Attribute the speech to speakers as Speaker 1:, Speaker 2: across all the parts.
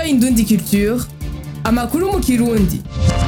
Speaker 1: Indundi Culture amakuru mu kirundi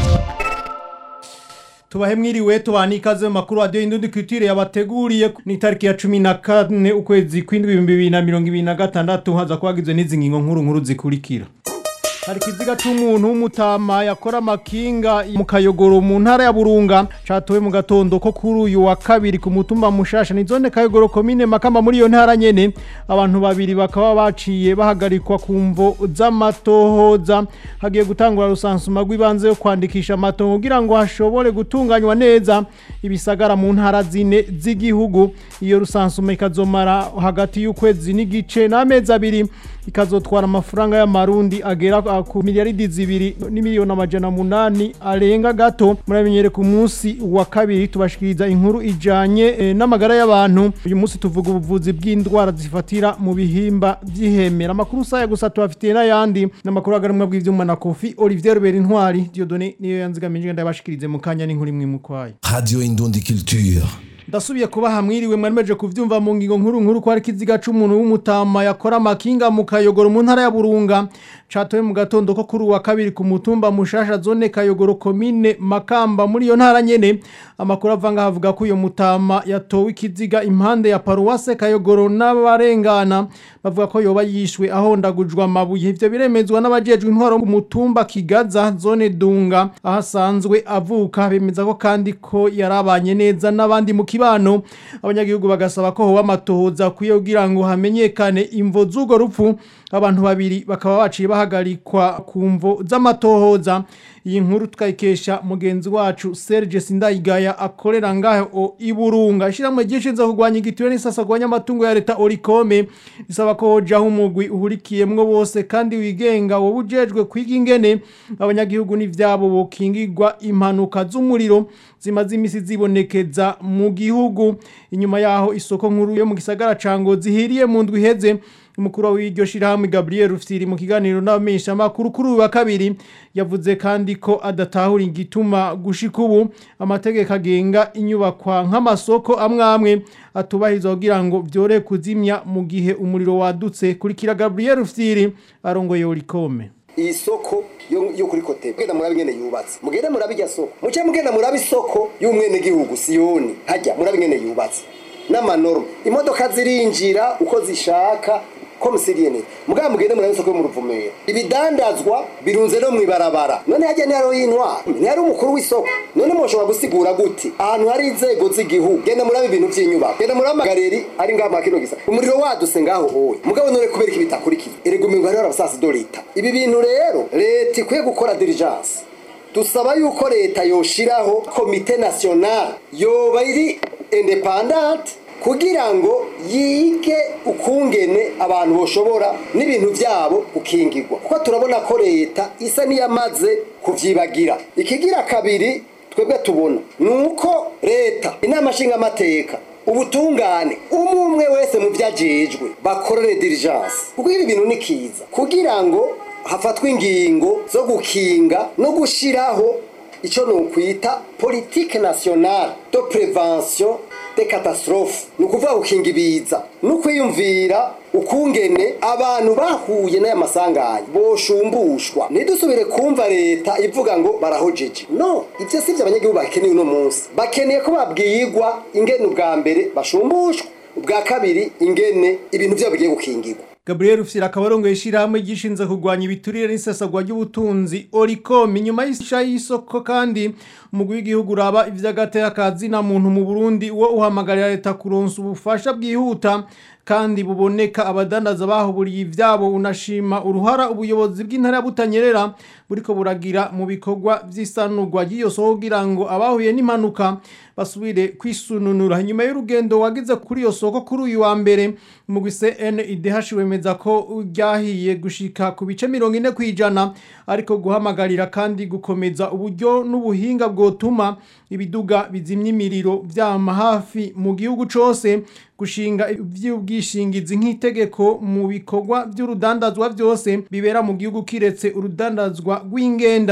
Speaker 2: tubahe mwiriwe tubana ikaze mu makuru radiyo y'indundi kwitire yabateguriye ni itariki ya cumi na kane ukwezi kw'indwi ibihumbi bibiri na mirongo ibiri na gatandatu haza kubagizwe n'izi ngingo nkuru nkuru zikurikira hari ikiziga c'umuntu w'umutama yakora amakinga mu kayogoro mu ntara ya burunga catowe mu gatondo ko kuri uyu wa kabiri ku mutumba mushasha ni zone kayogoro komine makamba muri iyo ntara nyene abantu babiri bakaba baciye bahagarikwa ku mvo z'amatohoza hagiye gutangura rusansuma rw'ibanze yo kwandikisha amatongo kugira ngo hashobore gutunganywa neza ibisagara mu ntara zine z'igihugu iyo rusansuma ikazomara hagati y'ukwezi n'igice n'amezi abiri ikazotwara amafaranga y'amarundi agera ku miliyaridi zibiri n'imiliyoni amajana munani arenga gato muramenyere ku munsi wa kabiri tubashikiriza inkuru ijanye eh, n'amagara y'abantu uyu munsi tuvuga ubuvuzi bw'indwara zifatira mu bihimba vy'ihemera amakuru saya gusa tubafitiye n'ayandi n'amakuru agarumwa bw'ivyuma na kofi Olivier Rubera Intwari Dieudonné niyo yanzigamije ndabashikirize mu kanya n'inkuru imwe mu kwayo
Speaker 3: Radio Indundi Culture.
Speaker 2: ndasubiye kuba hamwiriwe mwaremeje kuvyumva mu ngingo nkuru nkuru ko hari ikiziga c'umuntu w'umutama yakora amakinga mu kayogoro mu ntara ya burunga catowe mu gatondo ko kuri uwa kabiri ku mutumba mushasha zone kayogoro komine makamba muri iyo ntara nyene amakuru avanga havuga ko uyo mutama yatowe ikiziga impande ya paruwase kayogoro n'abarengana bavuga ko yoba yishwe ahondagujwe amabuye ivyo biremezwa n'abajejwe intwaro mu mutumba kigaza zone dunga aho asanzwe avuka bemeza ko kandi ko yarabanye neza n'abandi mu kibano abanyagihugu bagasaba ko hoba amatohoza akwiye kugira ngo hamenyekane imvo z'urwo rupfu abantu babiri bakaba baciye bahagarikwa ku mvo z'amatohoza iyi nkuru tukayikesha mugenzi wacu Serge Sindayigaya akorera ngaho iburunga ishiramwe gishinze kurwanya igitiwe n'isasa kurwanya amatungo ya leta Orikome isaba ko hojaho umugwi uhurikiyemwo bose kandi wigenga wowe ujejwe kwiga ingene abanyagihugu n'ivyabo bokingirwa impanuka z'umuriro zimaze imisi zibonekeza mu gihugu inyuma yaho isoko nkuru yo mu gisagara ca Ngozi hiriye mu ndwi iheze umukuru w'iryo shirahamwe Gabriel Rufyiri mu kiganiro n'abamenyesha makuru kuri uyu wa kabiri yavuze kandi ko adatahura igituma gushika ubu amategeko agenga inyubakwa nk'amasoko amwe amwe atubahirizwa kugira ngo vyore kuzimya mu gihe umuriro wadutse kurikira Gabriel Rufyiri arongoye Orikome
Speaker 4: iyi soko yo yo kuri kote mugenda murabe ingene yubatse mugende murabe irya soko muce mugenda murabe isoko y'umwene gihugu siyoni hajya murabe ingene yubatse n'amanorme imodoka zirinjira uko zishaka komisiriyene mugabo mugende murabe isoko yo mu ruvumera ibidandazwa birunze no mwibarabara none hajya ni haro y'intwara ni hari umukuru w'isoko none mushobora gusigura gute ahantu hari inzego z'igihugu genda murabe ibintu by'inyubako genda murabe amagareri ari ngaho makino gisa umuriro waduse ngaho hoye mugabo none kubera iki bitakurikiye erega umengo hariho abasasi do leta ibi bintu rero leta ikwiye gukora diligence dusaba yuko leta yoshiraho komite nationale yoba iri independante kugira ngo yige ukungene abantu boshobora n'ibintu byabo gukingirwa kuko turabona ko leta isa n'iyamaze kuvyibagira ikigira kabiri twebwe tubona ni uko leta inama nshingamateka ubutungane umwe umwe wese mu vyajejwe bakorere diligence kuko ibi bintu ni kiza kugira ngo hafatwe ingingo zo gukinga no gushiraho ico nokwita politique nationale de prévention de catastrophe ni ukuvuga gukinga ibiza no kwiyumvira ukungene abantu bahuye n'aya masanganya boshumbushwa ntidusubire kumva leta ivuga ngo barahojeje no ivyo si vyo abanyagihugu bakeneye uno munsi bakeneye ko babwirwa ingene ubwa mbere bashumbushwa ubwa kabiri ingene ibintu vyabo bigiye gukingirwa
Speaker 2: Gabriel Rufyiri akaba arongoye ishirahamwe gishinze kurwanya ibiturire n'isesagwa ry'ubutunzi Oricom inyuma y'isha y'isoko kandi umugwi w'igihugu uraba ivy'agateka na muntu mu Burundi wo uhamagarira leta kuronsa ubufasha bwihuta kandi buboneka abadandaza bahuburiye ivyabo unashima uruhara ubuyobozi bw'intara ya Butanyerera buriko buragira mu bikorwa vy'isanurwa ry'iyo soko kugira ngo abahuye n'impanuka basubire kwisununura nyuma y'urugendo wagize kuri iyo soko kuri uyu wa mbere umugwi CNIDH wemeza ko ryahiye gushika ku bice mirongo ine kwijana ariko guhamagarira kandi gukomeza uburyo n'ubuhinga bwotuma ibiduga bizimya imiriro vyama hafi mu gihugu cose gushinga ivy'ubwishingizi nk'itegeko mu bikorwa by'urudandazwa byose bibera mu gihugu kiretse urudandazwa rw'ingenda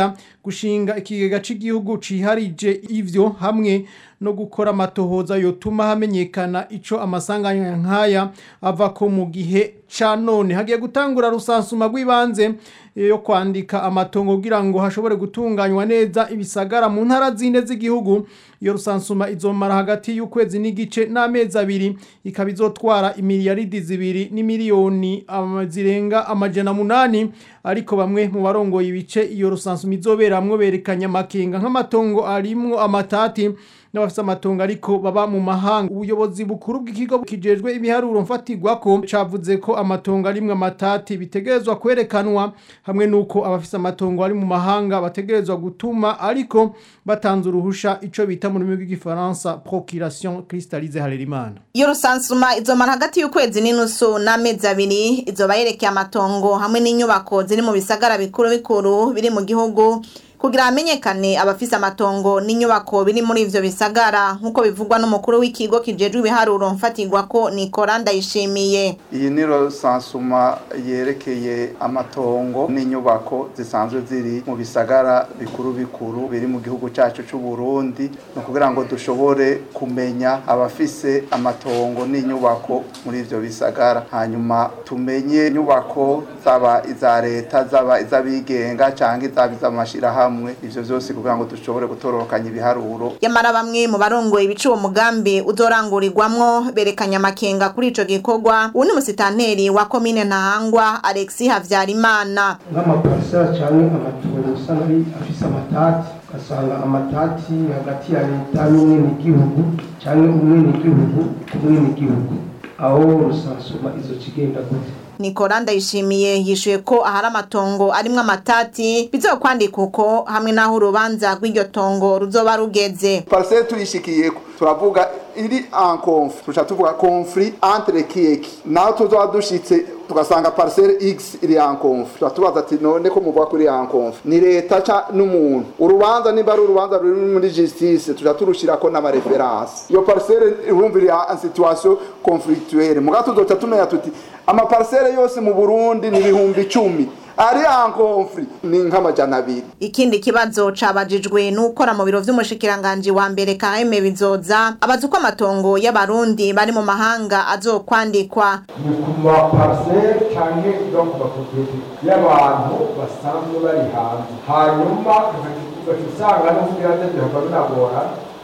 Speaker 2: gushinga ikigega c'igihugu ciharije ivyo hamwe no gukora amatohoza yotuma hamenyekana ico amasanganya nkaya ava ko mu gihe ca none hagiye gutangura rusansuma rw'ibanze yo kwandika amatongo kugira ngo hashobore gutunganywa neza ibisagara mu ntara zine z'igihugu iyo rusansuma izomara hagati y'ukwezi n'igice n'amezi abiri ikaba izotwara imiliyaridi zibiri n'imiliyoni ama- zirenga amajana munani ariko bamwe mu barongoye ibice iyo rusansuma izoberamwo berekanye amakenga nk'amatongo arimwo amatati n'abafite amatongo ariko baba mu mahanga ubuyobozi bukuru bw'ikigo kijejwe ibiharuro mfatirwako cavuze ko amatongo arimwo amatati bitegerezwa kwerekanwa hamwe n'uko abafite amatongo ari mu mahanga bategerezwa gutuma ariko batanze uruhusha ico bita mu rurimi rw'igifaransa procuration cristalize harerimana
Speaker 5: iyo rusansuma izomara hagati y'ukwezi n'inusu n'amezi abiri izoba yerekeye amatongo hamwe n'inyubako ziri mu bisagara bikuru bikuru biri mu gihugu kugira hamenyekane abafise amatongo n'inyubako biri muri ivyo bisagara nk'uko bivugwa n'umukuru w'ikigo kijejwe ibiharuro mfatirwako nikora ndayishimiye
Speaker 6: iyi ni sansuma yerekeye amatongo n'inyubako zisanzwe ziri mu bisagara bikuru bikuru biri mu gihugu cyacu cy'u Burundi ni ukugira ngo dushobore kumenya abafise amatongo n'inyubako muri ivyo bisagara hanyuma tumenye inyubako zaba iza leta zaba iz'abigenga cyangwa izaba iz'amashirahamwe ivyo vyose kugira ngo dushobore gutororokanya ibiharuro
Speaker 5: yamara bamwe mu barongoye ibica uwo mugambi uzorangurirwamwo berekanye amakenga kuri ico gikorwa uwu ni musitanteri wa komine ntahangwa alexi havyarimana
Speaker 7: nk'amaparasera cyangwa amatongo usanga ari afise amatati ugasanga amatati hagati ya leta n'umwenegihugu cyangwa umwenegihugu ku mwenegihugu aho rusansuma izo kigenda gute
Speaker 5: nikora ndayishimiye yishuye ko ahari amatongo arimwo amatati bizokwandika uko hamwe n'aho urubanza rw'iryo tongo ruzoba rugeze
Speaker 6: parcelle tuyishikiyeko turavuga iri en conflit tuca tuvuga conflit entre kiyeki naho tuzoba dushitse tugasanga parcelle x iri en conflit tuba tubaza ati none ko muvuga ko iri en conflit ni leta ca n'umuntu urubanza nimba ari urubanza ruri muri justice tuca turushirako n'amareferanse iyo parcelle urumva iri en situation conflictuelle muga tuzoca tumenya tuti amaparcelle yose mu burundi ni ibihumbi icumi ari en conflit ni nk'amajana abiri
Speaker 5: ikindi kibazo cabajijwe n'ukora mu biro vy'umushikiranganji wa mbere kaheme bizoza abaza uko amatongo y'abarundi bari mu mahanga azokwandikwa
Speaker 8: ni ku maparasere cyangwa no ku mapropriete y'abantu basanzwe bari hanze hanyuma ugaca usanga no kugira ngo bihava binagora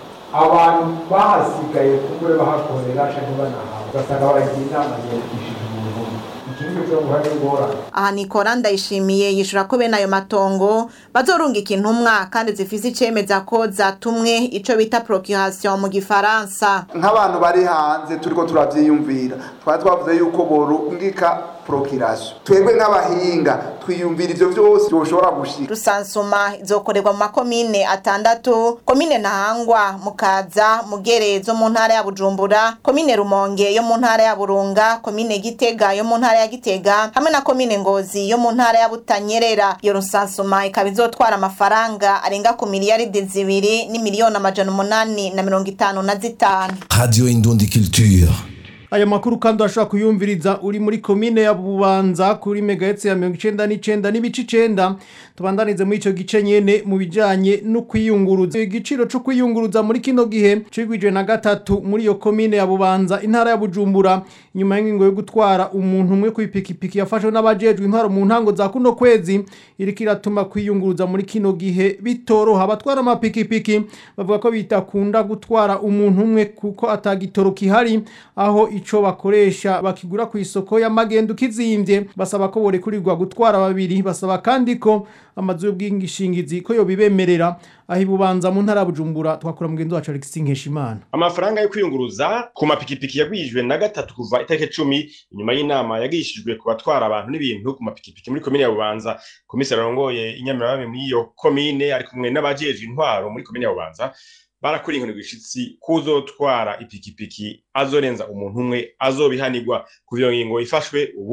Speaker 8: abantu bahasigaye kumbure bahakorera cyangwa banahawe ugasanga baragira inama yiyandikishije umuntu ikindi cyo guhana ingorane
Speaker 5: aha nikora ndayishimiye yishura ko bene ayo matongo bazorungika intumwa kandi zifise icemeza ko zatumwe ico bita procuration mu gifaransa
Speaker 6: nk'abantu bari hanze turiko turavyiyumvira twari twavuze yuko borungika procuration twebwe nk'abahinga twiyumvira ivyo vyose byoshobora gushika
Speaker 5: rusansuma izokorerwa mu makomine atandatu komine ntahangwa mukaza mugere zo mu ntara ya bujumbura komine rumonge yo mu ntara ya burunga komine gitega yo mu ntara ya gitega hamwe na komine ngozi yo mu ntara ya butanyerera iyo rusansuma ikaba izotwara amafaranga arenga ku miliyaridi zibiri n'imiliyoni amajana umunani na mirongo itanu na zitanu
Speaker 3: Radio Indundi Culture.
Speaker 2: aya makuru kandi urashobora kuyumviriza uri muri komine ya bubanza kuri megahetsi ya mirongo icenda n'icenda n'ibice icenda tubandanize muri ico gice nyene mu bijanye no kwiyunguruza igiciro co kwiyunguruza muri kino gihe cigwijwe na gatatu muri iyo komine ya bubanza intara ya bujumbura inyuma y'ingingo yo gutwara umuntu umwe kw'ipikipiki yafashwe n'abajejwe intwaro mu ntango za kuno kwezi iriko iratuma kwiyunguruza muri kino gihe bitoroha abatwara amapikipiki bavuga ko bitakunda gutwara umuntu umwe kuko atagitoro kihari aho ico bakoresha bakigura ku isoko y'amagendo kizimvye basaba ko borekurirwa gutwara babiri basaba kandi ko amazu y'ubwishingizi ko yobibemerera aho ibubanza mu ntara ya Bujumbura twakura mugenzi wacu Alexis Nkeshimana
Speaker 9: amafaranga yo kwiyunguruza ku mapikipiki yagwijwe na gatatu kuva itariki cumi inyuma y'inama yagishijwe ku batwara abantu n'ibintu ku mapikipiki muri komine ya bubanza komiseri arongoye inyamirabami muri iyo komine ari kumwe n'abajejwe intwaro muri komine ya bubanza barakora inkoni gwishitsi kuzotwara ipikipiki azorenza umuntu umwe azobihanirwa ku iyo ngingo ifashwe ubu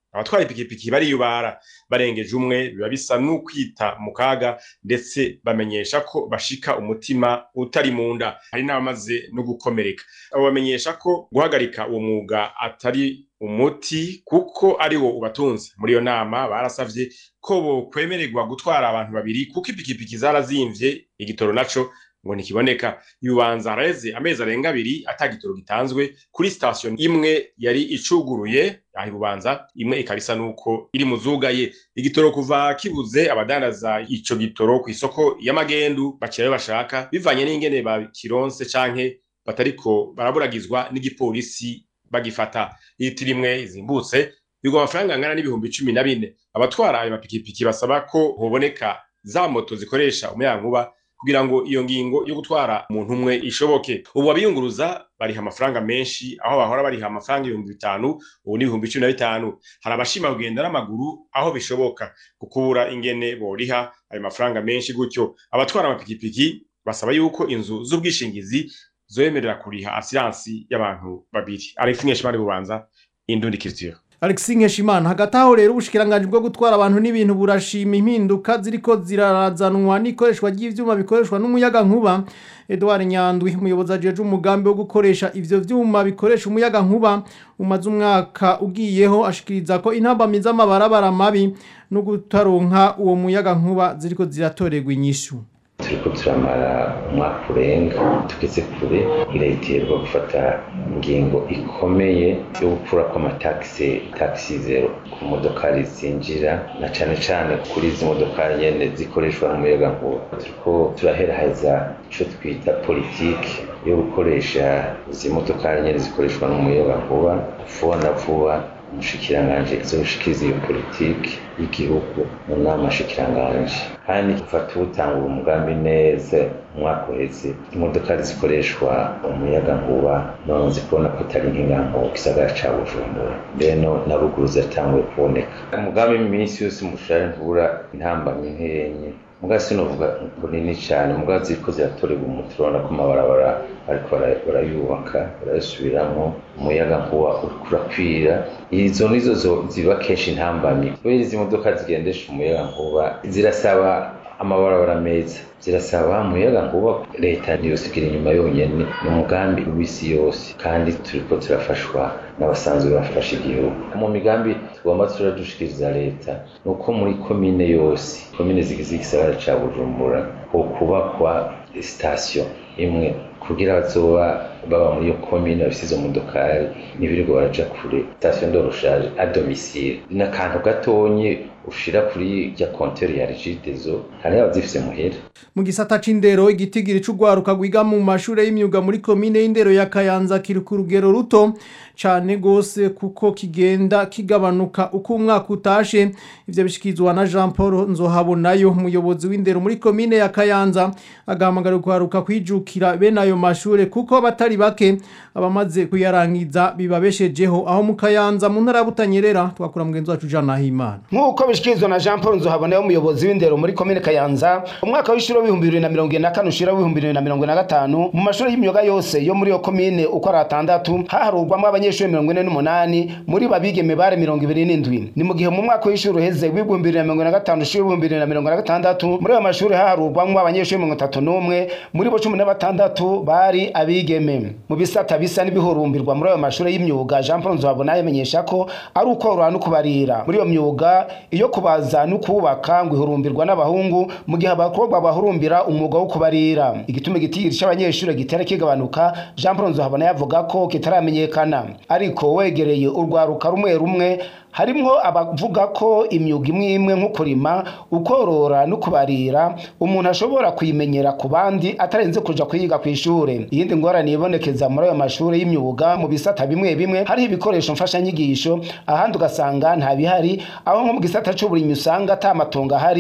Speaker 9: abatwara ipikipiki bariyubara barengeje umwe biba bisa n'ukwita mu kaga ndetse bamenyesha ko bashika umutima utari mu nda hari n'abamaze no gukomereka abo bamenyesha ko guhagarika uwo mwuga atari umuti kuko ari wo ubatunze muri iyo nama barasavye ko bokwemererwa gutwara abantu babiri kuko ipikipiki zarazimvye igitoro naco ngo ntikiboneka yubanza haraheze amezi arenga abiri ata gitoro gitanzwe kuri sitasiyo imwe yari icuguruye aho ibubanza imwe ikaba isa n'uko iri mu zugaye igitoro kuva kibuze abadandaza ico gitoro ku isoko y'amagendu bakirayo bashaka bivanye n'ingene bakironse canke batariko baraburagizwa n'igipolisi bagifata litiro imwe izimbutse bigwa amafaranga angana n'ibihumbi cumi na bine abatwara ayo mapikipiki basaba ko hoboneka za moto zikoresha umuyagankuba kugira ngo iyo ngingo yo gutwara umuntu umwe ishoboke ubu abiyunguruza bariha amafaranga menshi aho bahora bariha amafaranga ibihumbi bitanu ubu ni ibihumbi cumi na bitanu hari abashima kugenda n'amaguru aho bishoboka kukubura ingene boriha ayo mafaranga menshi gutyo abatwara amapikipiki basaba yuko inzu z'ubwishingizi zoyemerera kuriha asiransi y'abantu babiri Alex Nkeshimana bubanza Indundi Culture
Speaker 2: Alexis Nkeshimana hagati aho rero ubushikiranganje bwo gutwara abantu n'ibintu burashima impinduka ziriko zirarazanwa n'ikoreshwa ry'ivyuma bikoreshwa n'umuyaga nkuba Edouard Nyandwi umuyobozi ajeje umugambi wo gukoresha ivyo vyuma bikoresha umuyaga nkuba umaze umwaka ugiyeho ashikiriza ko intambamyi z'amabarabara mabi no gutaronka uwo muyaga nkuba ziriko ziratorerwa inyishu
Speaker 10: turiko turamara umwaka urenga tugeze kure irahiterwa gufata ingingo ikomeye yo gukura kw'amatagisi tagisi zero ku modokari zinjira na cane cane kuri izi modokari nyene zikoreshwa n'umuyagankuba turiko turaheraheza ico twita politiki yo gukoresha izi modokari nyene zikoreshwa n'umuyagankuba vuba na vuba umushikiranganji azoshikiriza iyo politiki y'igihugu mu nama shikiranganje kandi gufata ubutangura umugambi neza umwaka uheze imodoka zikoreshwa umuyaga nkuba none zikubona ko atari nk'inganko gisagara ca bujumbura mbeno na ruguru zatanguye kuboneka umugambi mu minsi yose mushare ntubura intambamyi nkenye muga sinovuga ngo nini cyane muga ziriko ziratorerwa umuti urabona ko amabarabara ariko barayubaka barayasubiramwo umuyaga nkuba uriko urakwira izo nizo ziba kenshi intambamyi kubera izi modoka zigendesha umuyaga nkuba zirasaba amabarabara meza zirasaba umuyaga nkuba leta ntiyosigira inyuma yonyene ni umugambi w'isi yose kandi turiko turafashwa n'abasanzwe bafasha igihugu mu migambi tugomba turadushikiriza leta ni uko muri komine yose komine zigize igisagara ca bujumbura hokubakwa sitasiyo imwe kugira bazoba baba muri iyo komine bafise izo modokari ntibirirwa baraja kure sitasiyo ndoroshaje a domicile ni akantu gatonye ushira kuri rya konteri ya rigidezo hari abazifise muhera
Speaker 2: mu gisata c'indero igitigiri c'ugwaruka gwiga mu mashure y'imyuga muri komine y'indero ya Kayanza kiri ku rugero ruto cane gose kuko kigenda kigabanuka uko umwaka utashe ivyo bishikizwa na Jean Paul Nzohabonayo umuyobozi w'indero muri komine ya Kayanza agahamagara ugwaruka kwijukira bene ayo mashure kuko batari bake abamaze kuyarangiza bibabeshejeho aho mu Kayanza mu ntara butanyerera twakura mugenzi wacu Jean Nahimana
Speaker 11: nk'uko bishikirizwa na Jean Paul Nzohabonayo umuyobozi w'indero muri komine Kayanza umwaka w'ishuri w'ibihumbi bibiri na mirongo ine na kane ushira w'ibihumbi bibiri na mirongo ine na gatanu mu mashuri y'imyuga yose yo muri iyo komine uko ari atandatu haharurwamo abanyeshuri mirongo ine n'umunani muri babigeme bare mirongo ibiri n'indwi ni mu gihe mu mwaka w'ishuri uheze w'ibihumbi bibiri na mirongo ine na gatanu ushira w'ibihumbi bibiri na mirongo na gatandatu muri ayo mashuri haharurwamo abanyeshuri mirongo itatu n'umwe muri bo cumi na batandatu bari abigeme mu bisata bisa n'ibihurumbirwa muri ayo mashuri y'imyuga Jean Paul Nzohabonayo amenyesha ko ari ukorora no kubarira muri iyo myuga iyo kubaza no kubaka ngo ihurumbirwa n'abahungu mu gihe abakobwa bahurumbira umwuga wo kubarira igituma igitigiri c'abanyeshuri gitera kigabanuka Jean Paul Nzohabonayo avuga ko kitaramenyekana ariko wegereye urwaruka rumwe rumwe harimwo abavuga ko imyuga imwe imwe nko kurima ukorora no kubarira umuntu ashobora kuyimenyera ku bandi atarenze kuja kuyiga ku ishure iyindi ngorane ibonekeza muri ayo mashuri y'imyuga mu bisata bimwe bimwe hariho ibikoresho mfashanyigisho ahandi ugasanga nta bihari aho nko mu gisata c'uburimyi usanga ata matongo ahari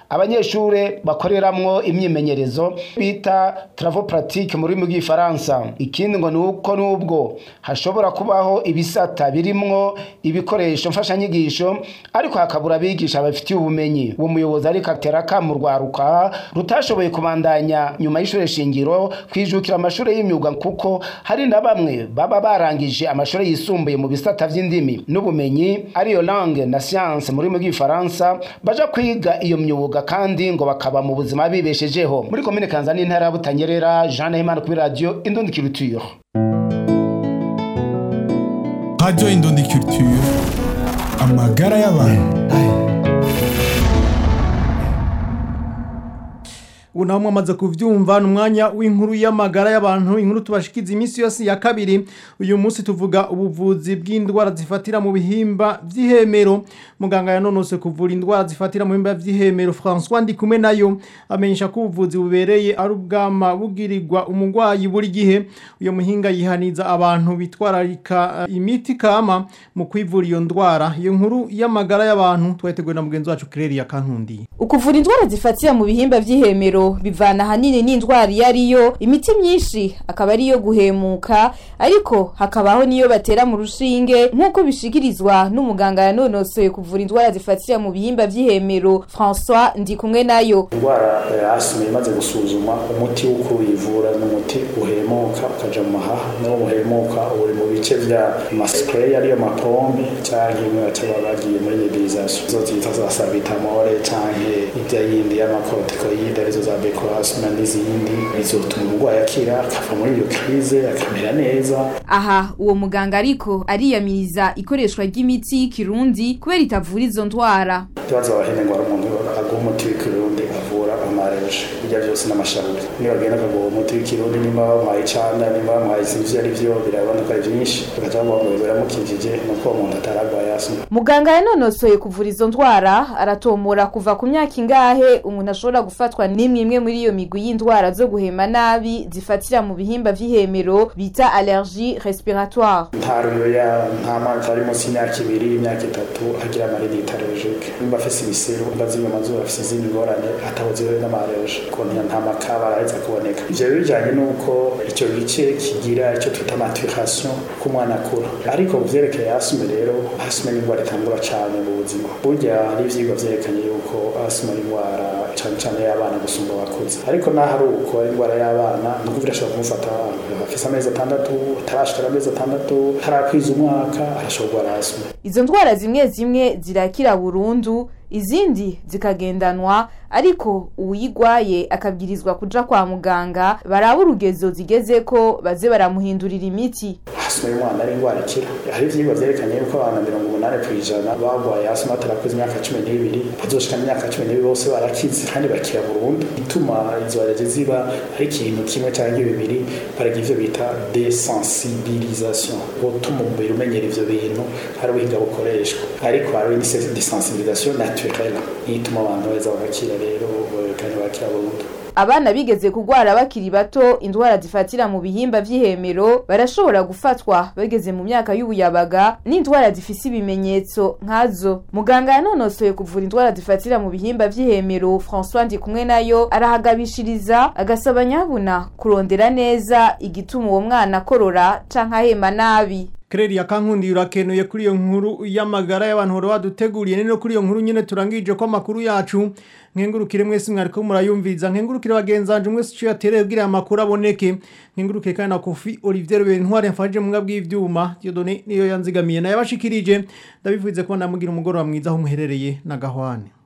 Speaker 11: abanyeshure bakoreramwo imyimenyerezo bita travaux pratique mu rurimi rw'igifaransa ikindi ngo ni uko n'ubwo hashobora kubaho ibisata birimwo ibikoresho mfashanyigisho ariko hakabura abigisha babifitiye ubumenyi uwo muyobozi ariko atera akamu rwaruka rutashoboye kubandanya nyuma y'ishure shingiro kwijukira amashure y'imyuga kuko hari na bamwe baba barangije amashure yisumbuye mu bisata vy'indimi n'ubumenyi ariyo langue na science mu rurimi rw'igifaransa baja kwiga iyo myuga kandi ngo bakaba mu buzima bibeshejeho muri komine kanza n'intara ya butanyerera jean nahimana kuri radio indundi culture
Speaker 3: Radio Indundi Culture amagara y'abantu
Speaker 2: ubu naho mwamaze kuvyumva ni umwanya w'inkuru y'amagara y'abantu inkuru tubashikiza iminsi yose ya kabiri uyu munsi tuvuga ubuvuzi bw'indwara zifatira mu bihimba vy'ihemero muganga yanonose kuvura indwara zifatira mu bihimba vy'ihemero François Ndikumwe nayo amenyesha ko ubuvuzi bubereye ari ubwama bugirirwa umugwayi buri gihe uyo muhinga yihaniza abantu bitwararika uh, imiti kama mu kwivura iyo ndwara iyo nkuru y'amagara y'abantu twateguwe na mugenzi wacu Claire ya Kantundi
Speaker 12: ukuvura indwara zifatira mu bihimba vy'ihemero bivana ahanini n'indwara iyo ariyo imiti myinshi akaba ari iyo guhemuka ariko hakabaho n'iyo batera mu rushinge nk'uko bishikirizwa n'umuganga yanonosoye kuvura indwara zifatira mu bihimba vy'ihemero François Ndikumwe nayo
Speaker 13: indwara ya asima imaze gusuzuma umuti wo kuyivura ni umuti uhemuka ukaja mu mahaha niwo muhemuka uri mu bice vya maspray ariyo mapombe canke imwe baca bagiye muri nebulisation izo zita za salbutamol canke ijya yindi y'amakortikoide arizo za becoasma n'izindi bizotuma umurwayi akira akava muri iyo krize akamera neza
Speaker 12: aha uwo muganga ariko ariyamiriza ikoreshwa ry'imiti y'ikirundi kubera itavura izo ndwara
Speaker 13: ikibazo abahene ngo ari umuntu aguha umuti w'ikirundi avura amareje ibyo byose n'amashaburi nibagenda akaguha umuti w'ikirundi nimba bamuhaye icanda nimba bamuhaye isinzi ivyo ari vyo birabona ko ari vyinshi bagaca bavuga ngo biramukijije nuko uwo muntu ataragwaye asima
Speaker 12: muganga yanonosoye kuvura izo ndwara aratomora kuva ku myaka ingahe umuntu ashobora gufatwa n'imwe imwe muri iyo migwi y'indwara zo guhema nabi zifatira mu bihimba vy'ihemero bita allergie respiratoire
Speaker 13: nta ruyoya nta mwaka ari munsi y'imyaka ibiri imyaka itatu agira amarinite allergique nimba afise ibiseru nimba zimwe amazuru afise izindi ngorane atabuziwe n'amareje konti nta makaba araheza kuboneka ivyo rero bijanye n'uko ico gice kigira ico twita maturation k'umwana akura ariko ku vyerekeye asime rero asime ni indwara itangura cane mu buzima burya hari ivyigwa vyerekanye yuko asime ari indwara cane cane y'abana gusumba abakuze ariko naho ari uko ari indwara y'abana ni ukuvuga irashobora kumufata afise amezi atandatu atarashikara amezi atandatu tarakwiza umwaka arashobora kurwara asime
Speaker 12: izo ndwara zimwe zimwe zirakira burundu izindi zikagendanwa ariko uwuyigwaye akabwirizwa kuja kwa muganga baraba urugezo zigeze ko baze baramuhindurira imiti
Speaker 13: asima y'umwana ari indwara ikira hari ivyigwa vyerekanye yuko abantu mirongo umunani kw'ijana bagwaye asima batarakuze imyaka cumi n'ibiri bazoshika imyaka cumi n'ibiri bose barakize kandi bakira burundu ituma izo allergie ziba ari ikintu kimwe canke bibiri baragira ivyo bita desensibilisation gutuma umubiri umenyera ivyo bintu hari ubuhinga bukoreshwa ariko hari desensibilisation naturelle niyo ituma abantu beza bagakira rero kandi bakira burundu
Speaker 12: abana bigeze kugwara bakiri bato indwara zifatira mu bihimba vy'ihemero barashobora gufatwa bageze mu myaka y'ubuyabaga n'indwara zifise ibimenyetso nkazo muganga yanonosoye kuvura indwara zifatira mu bihimba vy'ihemero François Ndikumwe nayo arahagabishiriza agasaba nyabuna kurondera neza igituma uwo mwana akorora canke ahema nabi
Speaker 2: Kreri ya kankundi urakenuye kuri iyo nkuru y'amagara y'abantu horo baduteguriye nino kuri iyo nkuru nyene turangije ko amakuru yacu nkengurukire mwese mwariko murayumviriza nkengurukire bagenzanje mwese cyo yatereye kugira amakuru aboneke nkengurukire kandi na Kofi Olivier Bentware mfaje mu bw'ivyuma Dieudonné niyo yanzigamiye naye bashikirije ndabivuze ko namugira umugoroba mwiza aho muherereye na gahwane